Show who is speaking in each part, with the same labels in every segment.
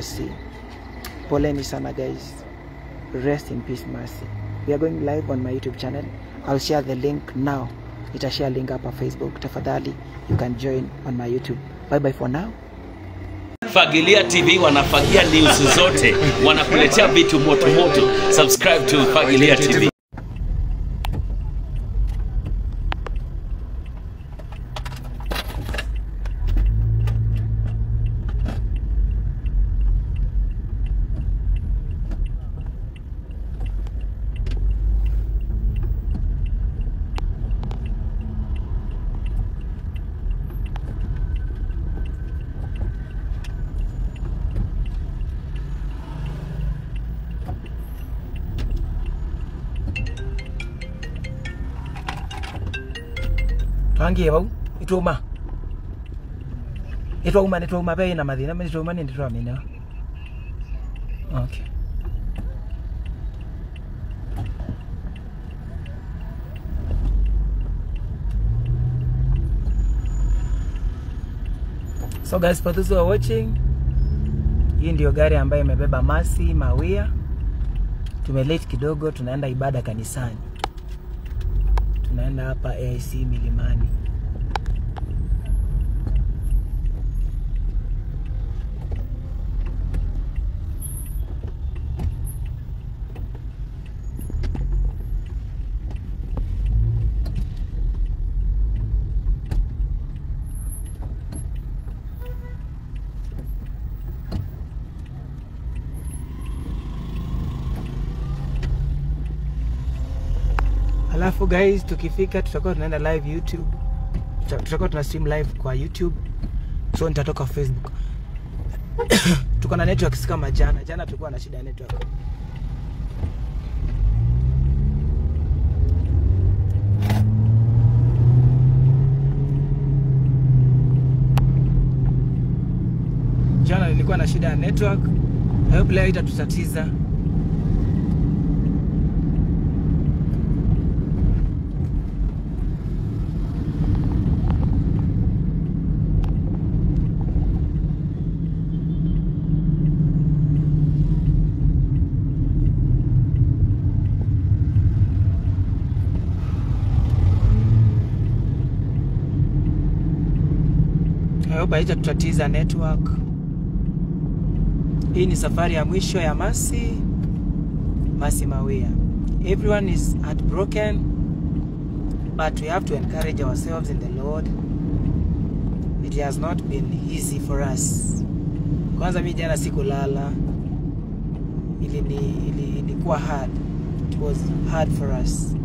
Speaker 1: Mercy. Poleni sana guys. Rest in peace Mercy. We are going live on my YouTube channel. I'll share the link now. Nitashare link hapa Facebook. Tafadhali you can join on my YouTube. Bye bye for now.
Speaker 2: Fagilia TV wanafagia news zote, wanakuletea vitu moto moto. Subscribe to Fagilia TV.
Speaker 1: twangie vau ituma itwauma nitwauma bei na mathina nitwauma ni nditwamina okay so guys for those who are watching hii ndio gari ambayo imebeba masi mawia tumelate kidogo tunaenda ibada kanisani tunaenda hapa AIC Milimani. Alafu guys, tukifika tutakuwa tunaenda live YouTube, Tuta- tutakuwa tuna stream live kwa YouTube, so nitatoka Facebook. Tuko na network si kama jana. Jana tulikuwa na shida ya network. Jana nilikuwa na shida ya network. I hope leo itatutatiza. I hope haitatutatiza network. Hii ni safari ya mwisho ya Masi Masi Mawia. Everyone is heartbroken but we have to encourage ourselves in the Lord. It has not been easy for us. Kwanza mi jana sikulala, ili ni ili, ilikuwa hard. It was hard for us.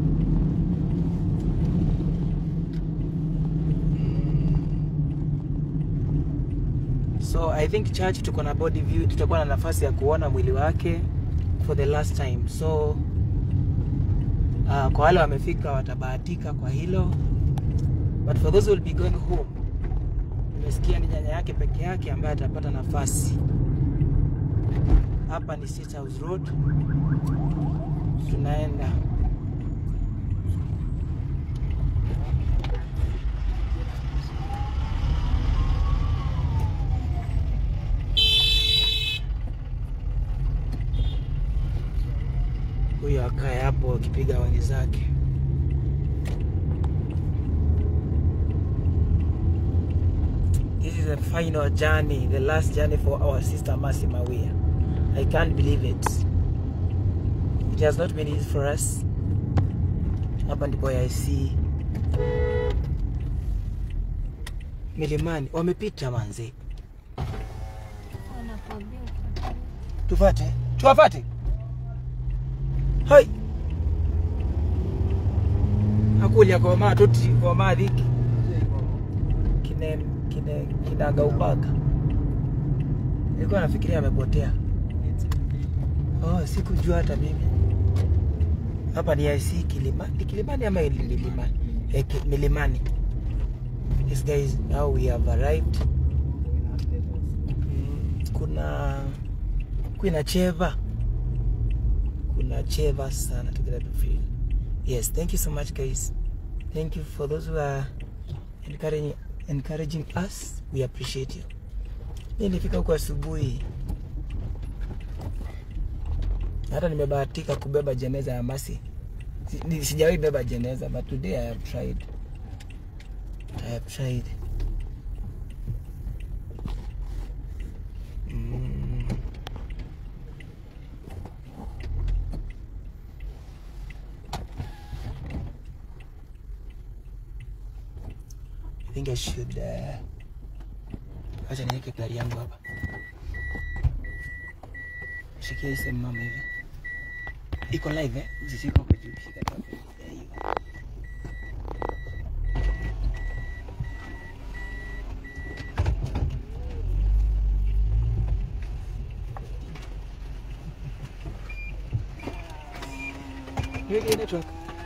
Speaker 1: So I think church tuko na body view, tutakuwa na nafasi ya kuona mwili wake for the last time. So uh, kwa wale wamefika watabahatika kwa hilo, but for those who will be going home, nimesikia ni nyanya yake peke yake ambaye atapata nafasi. Hapa ni State House Road, tunaenda huyo akae hapo akipiga wani zake. This is the final journey, the last journey for our sister Mercy Mawia. I can't believe it. It has not been easy for us. Hapa ndipo AIC Milimani wamepita manzi,
Speaker 3: Wanakwambia
Speaker 1: tufate tuwafate. Hai akulya koma toti koma dhiki kine kine kinagaubaga. Nilikuwa nafikiria amepotea. Oh, sikujua hata mimi. Hapa ni IC Kilimani, Kilimani ama ili Milimani? Eh, ki- Milimani. Yes guys, now we have arrived. Mm, kuna kuna cheva kuna cheva sana to get to feel. Yes, thank you so much guys. Thank you for those who are encouraging encouraging us. We appreciate you. Mimi nilifika huko asubuhi hata nimebahatika kubeba jeneza ya Masi. Si- ni- Sijawahi beba jeneza but today I have tried. I have tried. Mm. I think I should uh, acha niweke gari yangu hapa. Shikia hii sehemu mama hivi. Iko live eh? Usishike kwa juu, shika tu hapo. There you go. Niweke hii network.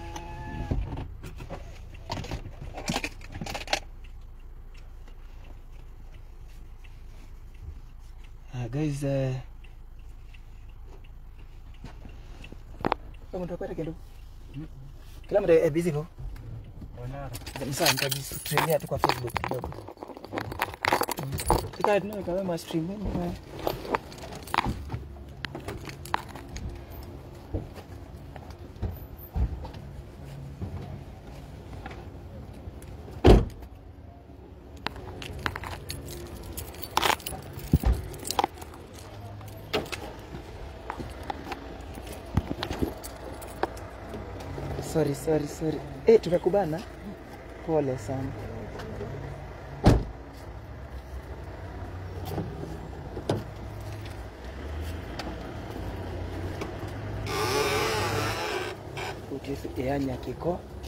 Speaker 1: Uh, guys, uh, Kama utakwenda kidogo. Kila mtu eh, busy po. Ni sawa nitajistreamia tu kwa Facebook kidogo. Tika tunao kama ma stream eh. Sorry, sorry, sorry. Eh, tumekubana. Pole sana. Utisi yanya kiko.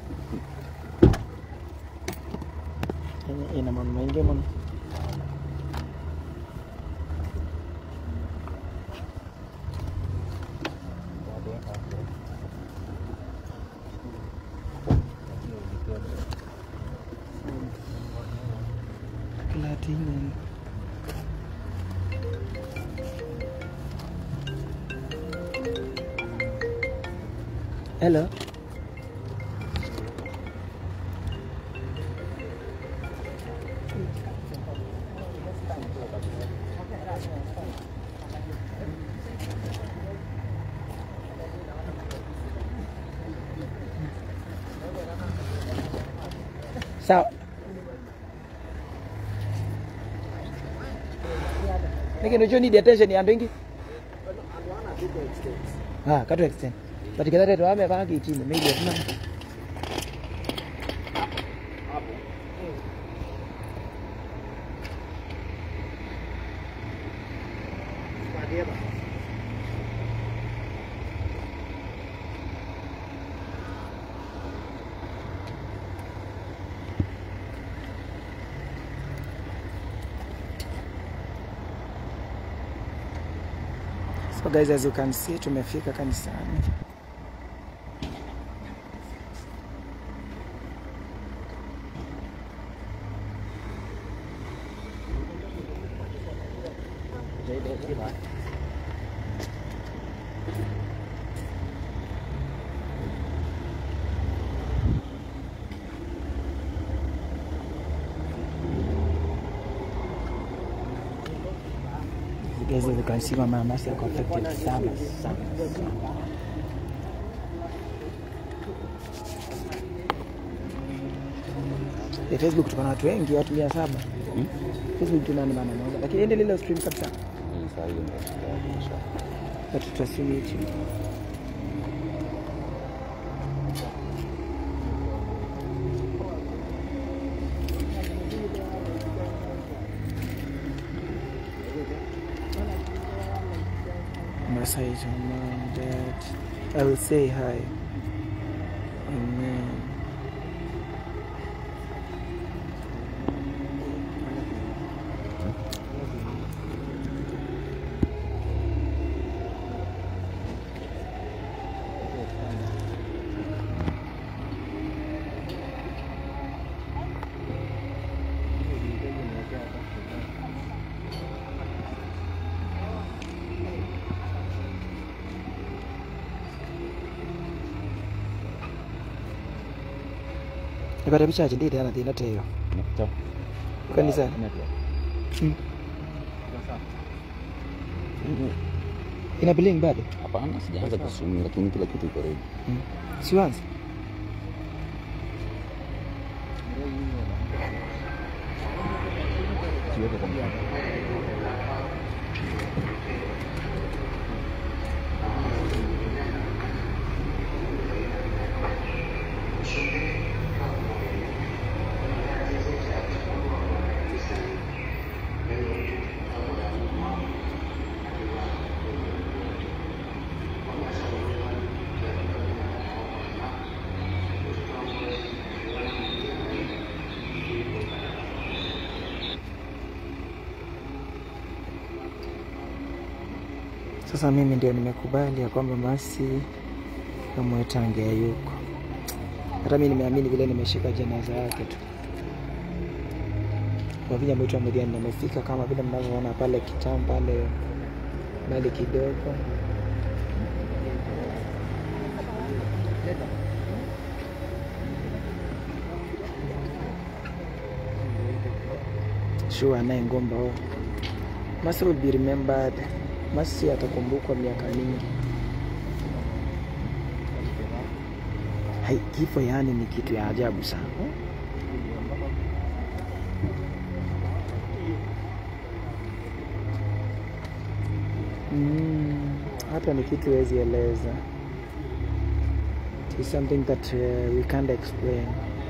Speaker 1: Yanya ina mambo mengi mno. Platinum. Hello. Sawa. Lakini unajua need attention ya ndoingi. Ah, katu extend. But kidare to ame baki chini, maybe hatuna. So guys, as you can see, tumefika kanisani. You guys, as you can see, Mama Mercy ako affected sana sana sana. Eh, Facebook tuko na watu wengi, watu mia saba. Facebook tuna nani maana moja, lakini ende lile stream kabisa. But tutastream YouTube. Masai is your mom, dad. I will say hi. Amen. Nipata picha aje ndite ana thina teyo. Kanisa. Mm. ina bling bado
Speaker 3: Hapana, sijaanza kuswim lakini kila kitu iko ready.
Speaker 1: mm. siwanzi
Speaker 3: Siweke kwa mfano.
Speaker 1: sasa mimi ndio nimekubali ya kwamba masi amwetange hayuko hata mi nimeamini vile nimeshika jeneza yake tu kwa vile mwitu amediani nimefika kama vile mnavyoona pale kitam pale mbali kidogo sure anaye ngomba huo Masi will be remembered. Masi atakumbukwa miaka mingi. Hai, kifo yaani ni kitu ya ajabu sana. Mm, hata ni kitu huwezi eleza. It is something that uh, we can't explain.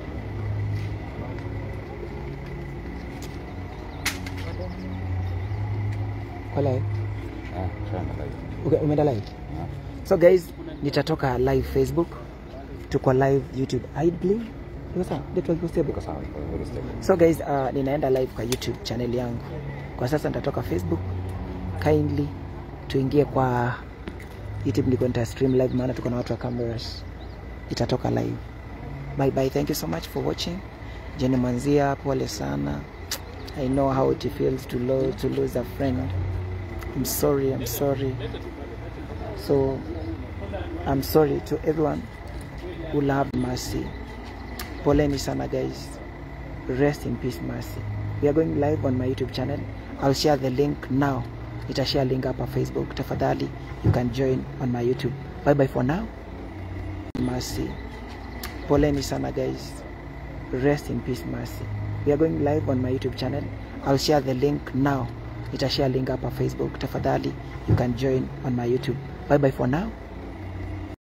Speaker 1: Wala,
Speaker 3: Ah, shana live.
Speaker 1: okay, umeenda live?
Speaker 3: Ah.
Speaker 1: So guys, nitatoka live Facebook, tuko live YouTube. Idly. Iko sawa? Network iko stable?
Speaker 3: Iko sawa, iko very stable.
Speaker 1: So guys, uh, ninaenda live kwa YouTube channel yangu. Kwa sasa nitatoka Facebook. Kindly tuingie kwa YouTube niko nita stream live maana tuko na watu wa cameras. Itatoka live. Bye bye. Thank you so much for watching. Jenny Manzia, pole sana. I know how it feels to lose, to lose a friend. I'm sorry, I'm sorry. So I'm sorry to everyone who loved Mercy. Poleni sana guys. Rest in peace Mercy. We are going live on my YouTube channel. I'll share the link now. Nitashare link hapa Facebook. Tafadhali you can join on my YouTube. Bye bye for now. Mercy. Poleni sana guys. Rest in peace Mercy. We are going live on my YouTube channel. I'll share the link now. Nitashare link hapa Facebook. Tafadhali you can join on my YouTube. Bye bye for now.